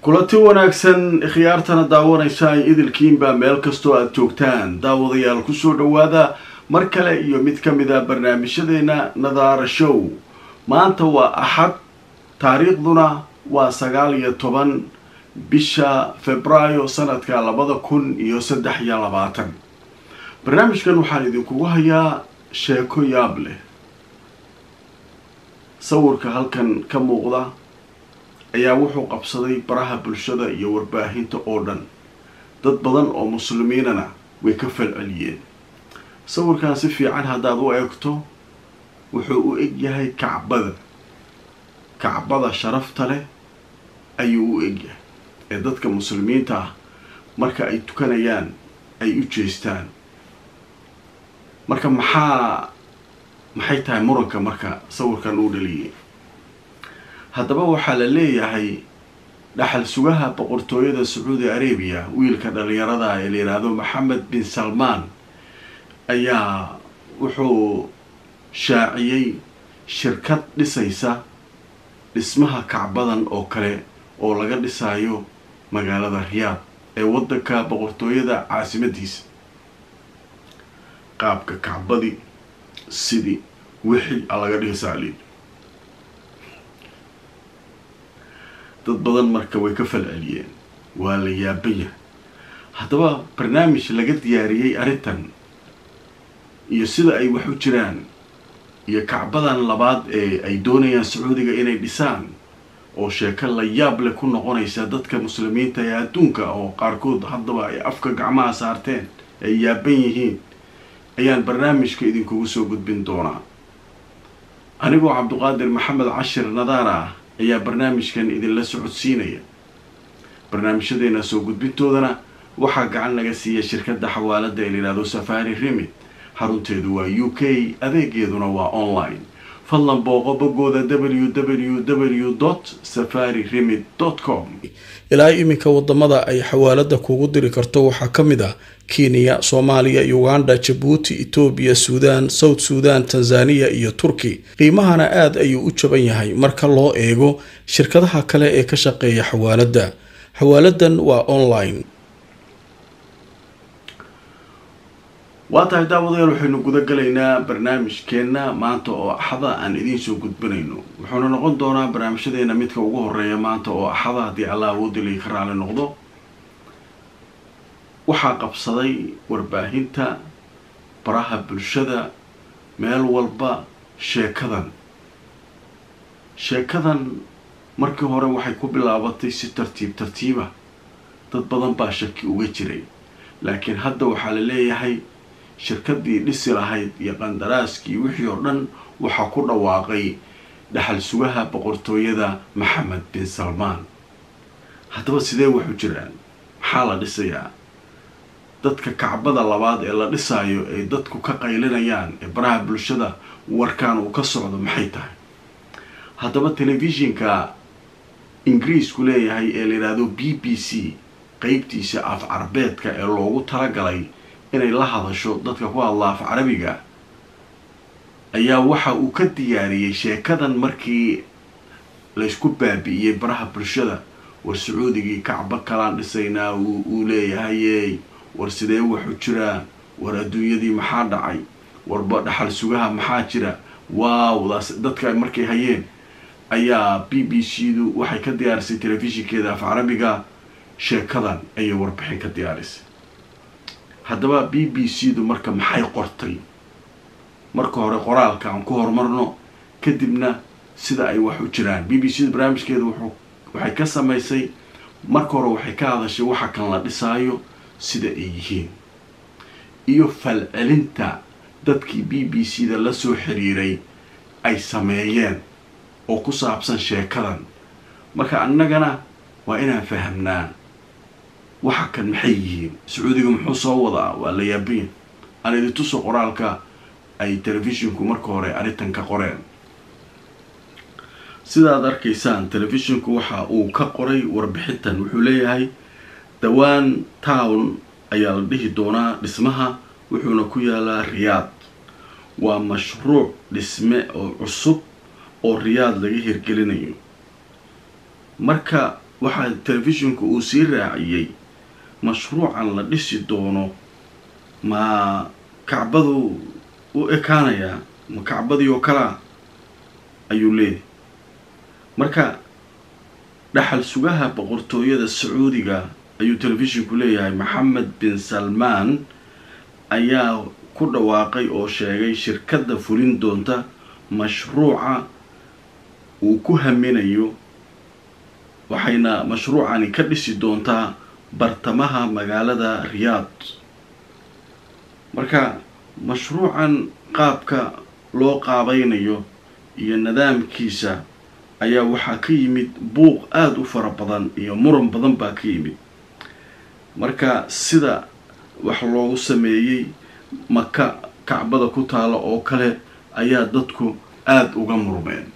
kulanti wanaagsan khiyaartana daawanaysa ay idilkiinbaa meel kastoo aada joogtaan daawadayaal kusoo dhawaada mar kale iyo mid ka mid a barnaamijyadeena nadaara show maanta waa axad taariikhduna waa sagaal iyo toban bisha februaayo sanadka labada kun iyo saddex iyo labaatan barnaamijkan waxaan idinkugu hayaa sheeko yaab leh sawirka halkan ka muuqda ayaa wuxuu qabsaday baraha bulshada iyo warbaahinta oo dhan dad badan oo muslimiinana way ka falceliyeen sawirkan si fiican haddaad u eegto wuxuu u eg yahay kacbada kacbada sharafta leh ayuu u egyahay ee dadka muslimiinta ah marka ay tukanayaan ay u jeestaan marka maxaa maxay tahay muranka marka sawirkan uu dhaliyay haddaba waxaa la leeyahay dhaxal sugaha boqortooyada sacuudi arabiya wiilka dhalinyarada ee la yidhaahdo maxamed bin salmaan ayaa wuxuu shaaciyey shirkad dhisaysa dhismaha kacbadan oo kale oo laga dhisayo magaalada riyaad ee waddanka boqortooyada caasimadiisa qaabka kacbadii sidii wixii a laga dhisaali dad badan marka way ka falceliyeen waa la yaaban yahay haddaba barnaamij laga diyaariyey arrintan iyo sida ay wax u jiraan iyo kacbadan labaad ee ay doonayaan sacuudiga inay dhisaan oo sheeko la yaab leh ku noqonaysa dadka muslimiinta ee adduunka oo qaarkood haddaba ay afka gacmaha saarteen ay yaaban yihiin ayaan barnaamijka idinkugu soo gudbin doonaa anigoo cabduqaadir maxamed cashir nadaara ah ayaa barnaamijkan idinla socodsiinaya barnaamijyadeena soo gudbintoodana waxaa gacan laga siiya shirkadda xawaalada ee layidhahdo safari remit xarunteedu waa u k adeegeeduna waa online fadlan booqo boggooda w w w dot safari remit dot com ilaa iminka wadamada ay xawaalada kugu diri karto waxaa ka mid ah kenya soomaaliya uganda jabuuti etoobiya suudaan south suudan tanzaniya iyo turki qiimahana aada ayuu u jaban yahay marka loo eego shirkadaha kale ee ka shaqeeya xawaalada xawaaladan waa online waa tahay daawadayaal waxaynu guda galaynaa barnaamijkeenna maanta oo axada aan idiin soo gudbinayno wuxuuna noqon doonaa barnaamijyadeena midka ugu horeeya maanta oo axada haddii allah awoodilay ka raali noqdo waxaa qabsaday warbaahinta baraha bulshada meel walba sheekadan sheekadan markii hore waxay ku bilaabatay si tartiib tartiiba dad badan baa shaki uga jiray laakiin hadda waxaa la leeyahay shirkadii dhisi lahayd iyo qandaraaskii wixii oo dhan waxaa ku dhawaaqay dhaxal sugaha boqortooyada maxamed bin salmaan haddaba sidee waxu jiraan maxaa la dhisayaa dadka kacbada labaad ee la dhisaayo ay dadku ka qaylinayaan ee baraha bulshada warkaan uu ka socdo maxay tahay haddaba telefishinka ingiriisku leeyahay ee la yidhaahdo b b c qeybtiisa af carabeedka ee loogu talagalay inay la hadasho dadka ku hadla af carabiga ayaa waxa uu ka diyaariyey sheekadan markii laysku baabi'iyey baraha bulshada war sacuudigii kacbo kalaan dhisaynaa uu leeyahaye war sidee waxu jiraa war adduunyadii maxaa dhacay warba dhaxal sugaha maxaa jira waawdaas dadka markay hayeen ayaa b b c du waxay ka diyaarisay telefishinkeeda af carabiga sheekadan ayay warbixin ka diyaarisay haddaba b b c du marka maxay qortay marka hore qoraalka aan ku horumarno kadibna sida ay wax u jiraan b b c du barnaamijkeeda wuxuu waxay ka samaysay marka hore waxay ka hadashay waxa kan la dhisaayo sida ay yihiin iyo falcelinta dadkii b b c da lasoo xiriiray ay sameeyeen oo ku saabsan sheekadan marka annagana waa inaan fahamnaa waxa kan maxay yihiin sacuudiga muxuu soo wadaa waa la yaabiin aan idin tuso qoraalka ay telefishinku marka hore arrintan ka qoreen sidaad arkaysaan telefishinku waxa uu ka qoray warbixintan wuxuu leeyahay dhawaan town ayaa la dhihi doonaa dhismaha wuxuuna ku yaalaa riyaad waa mashruuc dhisme oo cusub oo riyaad laga hirgelinayo marka waxaa telefishinku uu sii raaciyey mashruucan la dhisi doono ma kacbadu u ekaanayaa ma kacbadii oo kalea ayuu leeyahy marka dhaxal sugaha boqortooyada sacuudiga ayuu telefishinku leeyahay maxamed bin salmaan ayaa ku dhawaaqay oo sheegay shirkadda fulin doonta mashruuca uu ku haminayo waxayna mashruucani ka dhisi doontaa bartamaha magaalada riyaad marka mashruucan qaabka loo qaabaynayo iyo nidaamkiisa ayaa waxaa ka yimid buuq aada u fara badan iyo muran badan baa ka yimid marka sida wax loogu sameeyey maka kacbada ku taala oo kale ayaa dadku aada uga murmeen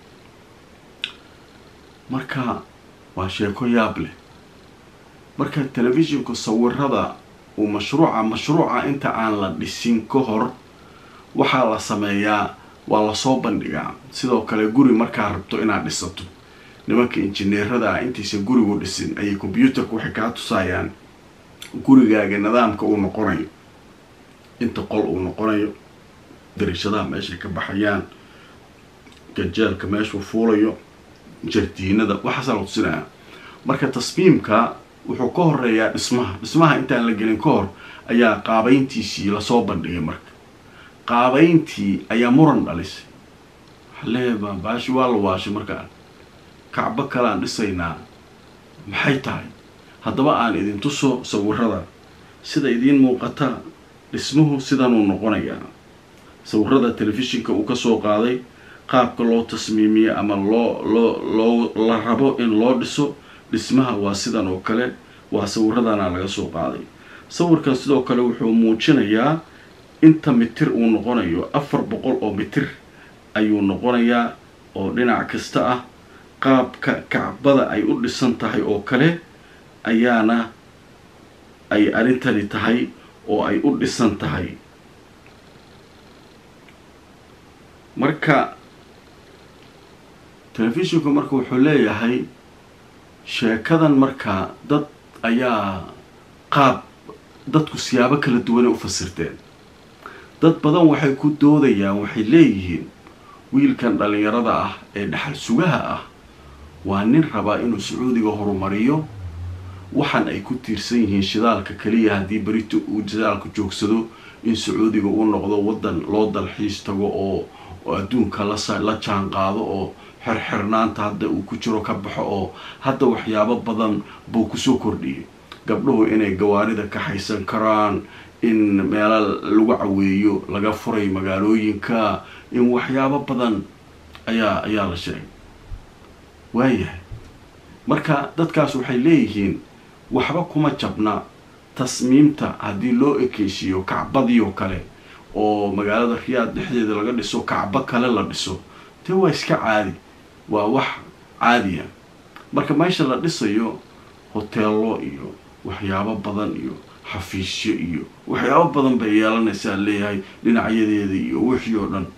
marka waa sheeko yaab leh marka telefishinku sawirada uu mashruuca mashruuca inta aan la dhisin ka hor waxaa la sameeyaa waa lasoo bandhigaa sidoo kale guri markaa rabto inaad dhisato nimanka injineerada ah intaysan gurigu dhisin ayay combyuutarka waxay kaa tusaayaan gurigaaga nidaamka uu noqonayo inta qol uu noqonayo darishadaha meeshay ka baxayaan gajeelka meeshuu fuulayo jardiinada waxaasaa la tusinaya marka tasmiimka wuxuu ka horeeyaa dhismaha dhismaha intaan la gelin ka hor ayaa qaabeyntiisii lasoo bandhigay marka qaabeyntii ayaa muran dhalisay waxaleeya baashi waa la waashay markaan kacbo kale aan dhisaynaa maxay tahay haddaba aan idin tuso sawirada sida idiin muuqata dhismuhu sidanuu noqonayaa sawirada telefishinka uu kasoo qaaday qaabka loo tasmiimiye ama loo loo loo la rabo in loo dhiso dhismaha waa sidan oo kale waa sawiradana laga soo qaaday sawirkan sidoo kale wuxuu muujinayaa inta mitir uu noqonayo afar boqol oo mitir ayuu noqonayaa oo dhinac kasta ah qaabka kacbada ay u dhisan tahay oo kale ayaana ay arrintani tahay oo ay u dhisan tahay marka telefishinku marka wuxuu leeyahay sheekadan marka dad ayaa qaab dadku siyaabo kala duwanay u fasirteen dad badan waxay ku doodayaan waxay leeyihiin wiilkan dhalinyarada ah ee dhaxal sugaha ah waa nin rabaa inuu sacuudiga horumariyo waxaan ay ku tiirsan yihiin shidaalka keliya haddii berito uu shidaalka joogsado in sacuudiga uu noqdo waddan loo dalxiis tago oo oo adduunka lasa la jaan qaado oo xirxirnaanta hadda uu ku jiro ka baxo oo hadda waxyaabo badan buu kusoo kordhiyay gabdhuhu inay gawaarida kaxaysan karaan in meelo lagu caweeyo laga furay magaalooyinka in waxyaabo badan ayaa ayaa la sheegay waayahay marka dadkaas waxay leeyihiin waxba kuma jabna tasmiimta haddii loo ekeysiiyo kacbadii oo kale oo magaalada riyaad dhexdeeda laga dhiso kacbo kale la dhiso dee waa iska caadi waa wax caadiya marka meesha la dhisayo hoteello iyo waxyaabo badan iyo xafiisyo iyo waxyaabo badan bay yeelanaysaa leeyahay dhinacyadeeda iyo wixii oo dhan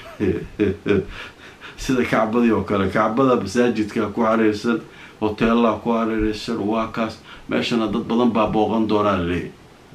sida kacbadii oo kale kacbada masaajidka ku hareersan hoteellaha ku hareereysan waa kaas meeshana dad badan baa booqan doonaa laleeyahy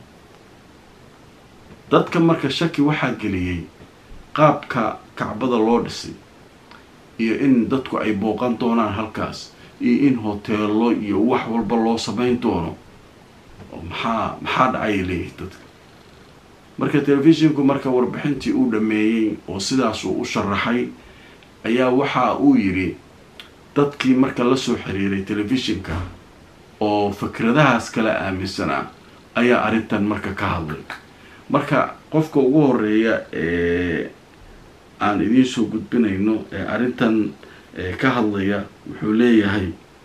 dadka marka shaki waxaa geliyey qaabka kacbada loo dhisay iyo in dadku ay booqan doonaan halkaas iyo in hoteello iyo wax walba loo samayn doono maxaa maxaa dhacay leeyahay dadka marka telefishinku marka warbixintii uu dhameeyey oo sidaasuu u sharaxay ayaa waxa uu yidhi dadkii marka lasoo xiriiray telefishinka oo fikradahaas kala aaminsanaa ayaa arrintan marka ka hadlay marka qofka ugu horeeya ee aan idiin soo gudbinayno ee arrintan ka hadlaya wuxuu leeyahay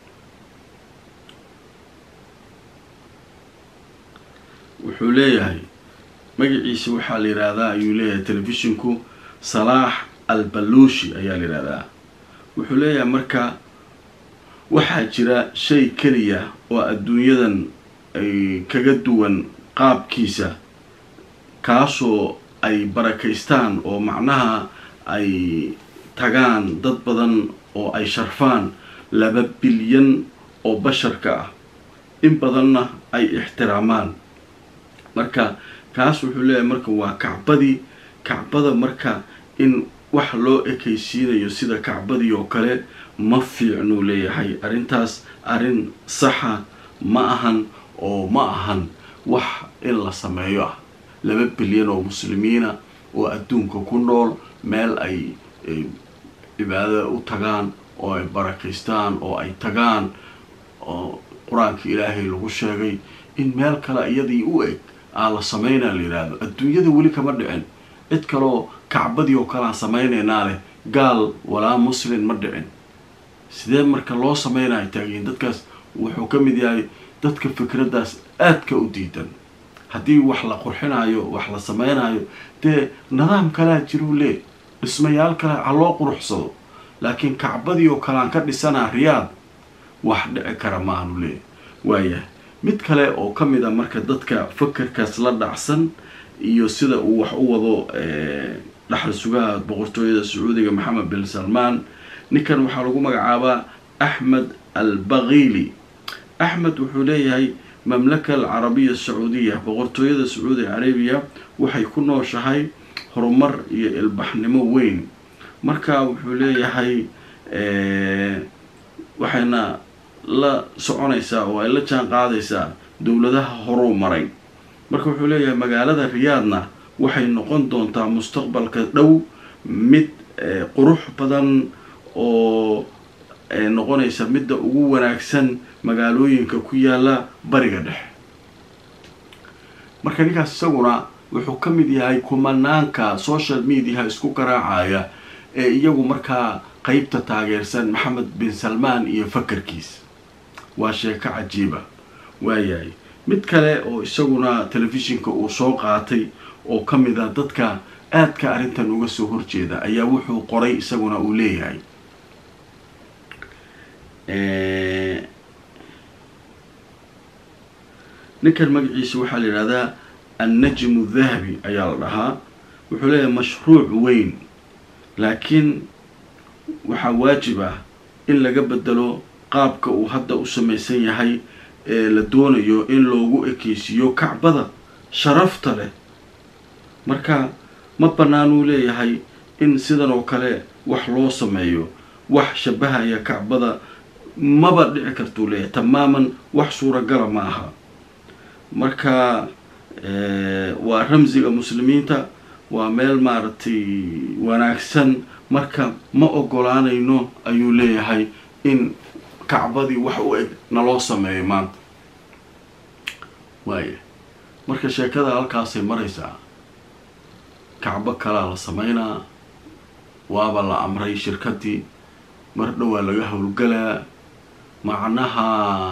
wuxuu leeyahay magaciisa waxaa la yidhaahdaa ayuu leeyahay telefishinku salaax albaluushi ayaa la yidhahdaa wuxuu leeyahay marka waxaa jira shay keliya oo adduunyadan ay kaga duwan qaabkiisa kaasoo ay barakaystaan oo macnaha ay tagaan dad badan oo ay sharfaan laba bilyan oo basharka ah in badanna ay ixtiraamaan marka kaas wuxuu leeyahay marka waa kacbadii kacbada marka in wax loo ekaysiinayo sida kacbadii oo kale ma fiicnuu leeyahay arrintaas arrin saxa ma ahan oo ma ahan wax in la sameeyo ah laba bilyan oo muslimiina oo adduunka ku nool meel ay cibaadada u tagaan oo ay barakaystaan oo ay tagaan oo qur-aanka ilaahay lagu sheegay in meel kale iyadii u eg aa la sameynaa la yidhaahdo adduunyada weli kama dhicin cid kaleoo kacbadii oo kale aan samaynaynaa leh gaal walaa muslin ma dhicin sidee marka loo sameynaya taagiin dadkaas wuxuu ka mid yahay dadka fikraddaas aadka u diidan haddii wax la qurxinayo wax la sameynayo dee nidaam kalea jiruu lee dhismayaal kale ha loo quruxsado laakiin kacbadii oo kale aan ka dhisanaa riyaad wax dhici kara ma aanu leeyahy waayahay mid kale oo ka mid a marka dadka fakerkaas la dhacsan iyo sida uu wax u wado dhaxal sugaha boqortooyada sacuudiga maxamed bin salmaan ninkan waxaa lagu magacaabaa axmed al bakiili axmed wuxuu leeyahay mamlaka alcarabiya sacuudiya boqortooyada sacuudi carabiya waxay ku nooshahay horumar iyo ilbaxnimo weyn marka wuxuu leeyahay waxayna la soconaysaa oo ay la jaan qaadaysaa dowladaha horuu maray marka wuxuu leeyahay magaalada riyaadna waxay noqon doontaa mustaqbalka dhow mid qurux badan oo noqonaysa midda ugu wanaagsan magaalooyinka ku yaala bariga dhexe marka ninkaas isaguna wuxuu ka mid yahay kumanaanka social mediaha isku garaacaya ee iyagu markaa qeybta taageersan maxamed bin salmaan iyo fakarkiis waa sheeko cajiiba waayahay mid kale oo isaguna telefishinka uu soo qaatay oo ka mid a dadka aadka arrintan uga soo horjeeda ayaa wuxuu qoray isaguna uu leeyahay ninkan magaciisa waxaa la yidhahdaa annajmu dahabi ayaa la dhahaa wuxuu leeyahay mashruuc weyn laakiin waxaa waajib ah in laga bedelo qaabka uu hadda u samaysan yahay ee la doonayo in loogu ekeysiiyo kacbada sharafta leh marka ma banaanuu leeyahay in sidan oo kale wax loo sameeyo wax shabahaya kacbada maba dhici kartuu leeyahay tamaaman wax suuragala ma aha marka waa ramsiga muslimiinta waa meel maaragtay wanaagsan marka ma ogolaanayno ayuu leeyahay in kacbadii wax u eg naloo sameeyo maanta waaya marka sheekada halkaasay maraysaa kacbo kalaa la sameynaa waaba la amray shirkadii mar dhowaa laga howlgalaa macnaha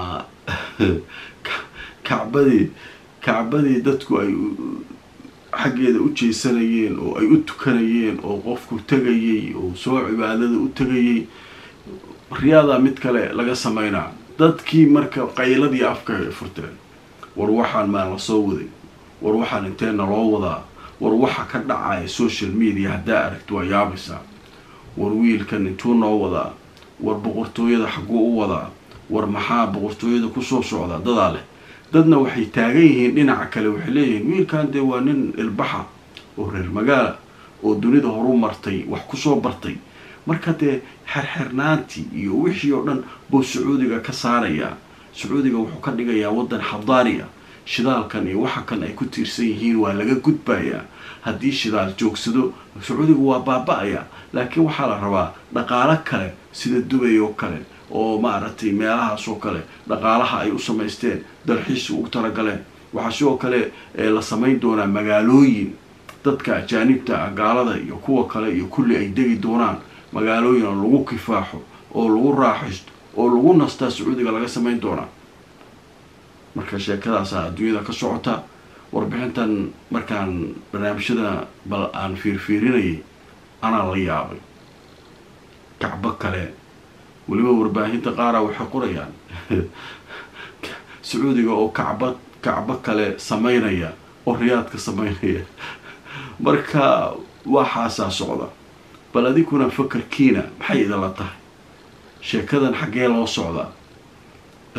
kacbadii kacbadii dadku ay xaggeeda u jeesanayeen oo ay u tukanayeen oo qofku tegayay oo soo cibaadada u tegayay riyaadaa mid kale laga sameynaa dadkii marka qayladii afka ay furteen war waxaan maa la soo waday war waxaan inteena loo wadaa war waxa ka dhacaya social media haddaa aragti waa yaabaysaa war wiilkan intuu noo wadaa war boqortooyada xagguu u wadaa war maxaa boqortooyada kusoo socda dadaa leh dadna waxay taagan yihiin dhinaca kale waxay leeyihiin wiilkan dee waa nin ilbaxa oo reer magaala oo dunida horu martay wax kusoo bartay marka dee xerxernaantii iyo wixii oo dhan buu sacuudiga ka saarayaa sacuudiga wuxuu ka dhigayaa waddan xadaariya shidaalkan iyo waxa kan ay ku tiirsan yihiin waa laga gudbayaa haddii shidaal joogsado sacuudigu waa baaba-aya laakiin waxaa la rabaa dhaqaalo kale sida dubay oo kale oo maaragtay meelahaas oo kale dhaqaalaha ay u samaysteen dalxiis ugu talagaleen waxaa sidoo kale la samayn doonaa magaalooyin dadka ajaanibta ah gaalada iyo kuwa kale iyo kulli ay degi doonaan magaalooyin oo lagu kifaaxo oo lagu raaxaysto oo lagu nastaa sacuudiga laga samayn doonaa marka sheekadaasaa adduunyada ka socota warbixintan markaan barnaamijyada bal aan fiirfiirinayay anaa la yaabay kacbo kale weliba warbaahinta qaara waxay qorayaan sacuudiga oo kacba kacbo kale sameynaya oo riyaadka sameynaya marka waxaasaa socda bal adikuna fakarkiina maxay idinla tahay sheekadan xaggee loo socdaa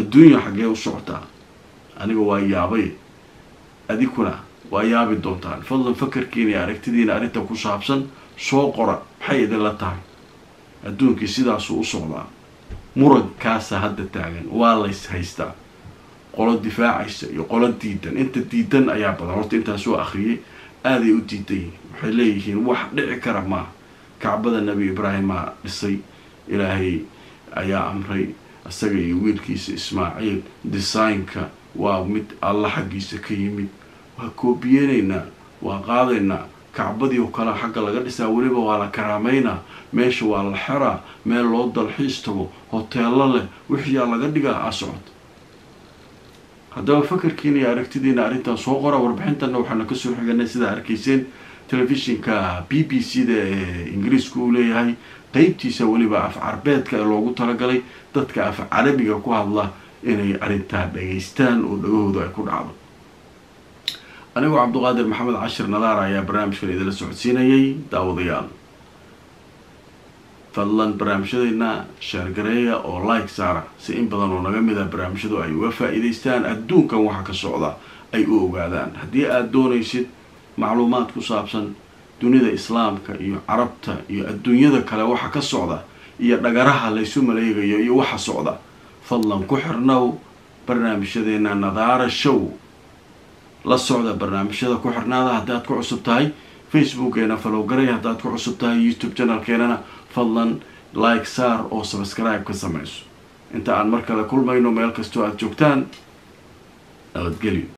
adduunya xaggee u socotaa aniga waa yaabay adikuna waa yaabi doontaan fadlan fakarkiina iyo aragtidiina arrinta ku saabsan soo qora maxay idinla tahay adduunkii sidaasuu u socdaa murankaasa hadda taagan waa lays haystaa qolo difaacaysa iyo qolo diidan inta diidan ayaa badan horta intaan soo akhriyay aaday u diidan yihiin waxay leeyihiin wax dhici kara maaha kacbada nebi ibraahimaa dhisay ilaahay ayaa amray isaga iyo wiilkiisa ismaaciil design-ka waa mid alla xaggiisa ka yimid waa koobiyeenaynaa waa qaadaynaa kacbadii oo kale xagga laga dhisaa weliba waa la karaameynaa meesha waa la xeraa meel loo dalxiis tago hoteello leh wixiyaa laga dhigaa a socod haddaba fakarkiina iyo aragtidiina arrintan soo qora warbixintanna waxaana kasoo xiganay sidaa arkayseen telefishinka b b c da ee ingiriiska uu leeyahay qeybtiisa weliba af carbeedka ee loogu talagalay dadka af carabiga ku hadla inay arrintaa dhageystaan oo dhagahooda ay ku dhacdo anigoo cabduqaadir maxamed cashir nadaar ayaa barnaamijkan idinla socodsiinayay daawadayaal fadlan barnaamijyadeena sheergareeya oo like saara si in badan oo naga mid a barnaamijyadu ay uga faa-iideystaan adduunkan waxa ka socda ay u ogaadaan haddii aada doonaysid macluumaad ku saabsan dunida islaamka iyo carabta iyo adduunyada kale waxa ka socda iyo dhagaraha laysu maleegayo iyo waxa socda fadlan ku xirnow barnaamijyadeena nadaara show la socda barnaamijyada ku xirnaada haddaad ku cusub tahay facebookeena falowgaray haddaad ku cusub tahay youtube channelkeenana fadlan like saar oo subscribe ka samayso inta aan mar kale kulmayno meel kastoo aada joogtaan nabadgelyo